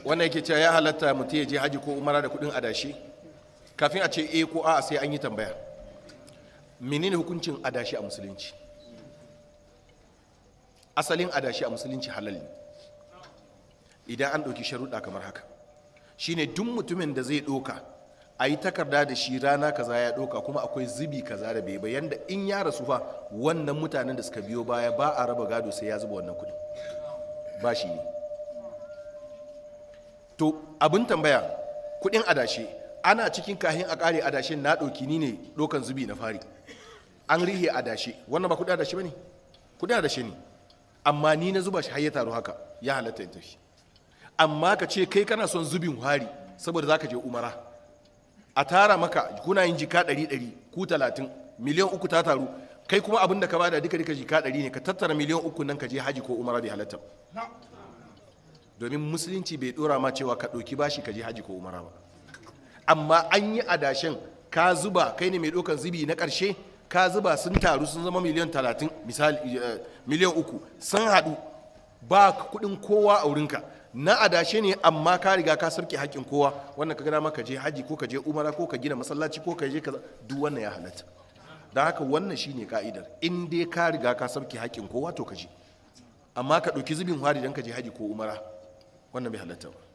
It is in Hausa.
wannan yake cewa ya halatta mutum ya je haji ko umara da kudin adashi kafin a ce eh ko a'a sai an yi tambaya menene hukuncin adashi a musulunci asalin adashi a musulunci halal ne idan an ɗauki sharuɗa kamar haka shine duk mutumin da zai ɗauka a yi takarda da shi rana kaza ya ɗauka kuma akwai zubi kaza da bai bayan da in ya rasu fa wannan mutanen da suka biyo baya ba a raba gado sai ya zuba wannan kuɗi ba shi ne to abin tambaya kuɗin adashe ana cikin kahin a ƙare adashin na ɗauki ni ne ɗaukan zubi na fari an rihe adashe wannan ba kuɗin adashe ba ne kuɗin adashe ne amma ni na zuba shi har ya taru haka ya halatta in tafi amma ka ce kai kana son zubin hari saboda za ka je umara a tara maka kuna yin jika ɗari ɗari ku talatin miliyan uku ta taru kai kuma abin da ka bada duka duka jika ɗari ne ka tattara miliyan uku nan ka je haji ko umara bai halatta domin musulunci bai ɗora ma cewa ka ɗauki bashi ka je haji ko umara ba amma an yi adashen ka zuba kai ne mai ɗaukan zubi na ƙarshe ka zuba sun taru sun zama miliyan talatin misali miliyan uku sun haɗu ba kuɗin kowa a wurinka na adashe ne amma ka riga ka sarki haƙƙin kowa wannan ka gana ma ka je haji ko ka je umara ko ka gina masallaci ko ka je kaza duk wannan ya halatta don haka wannan shine ka'idar in dai ka riga ka sarki haƙƙin kowa to ka je amma ka ɗauki zubin hari don ka je haji ko umara wannan bai halatta ba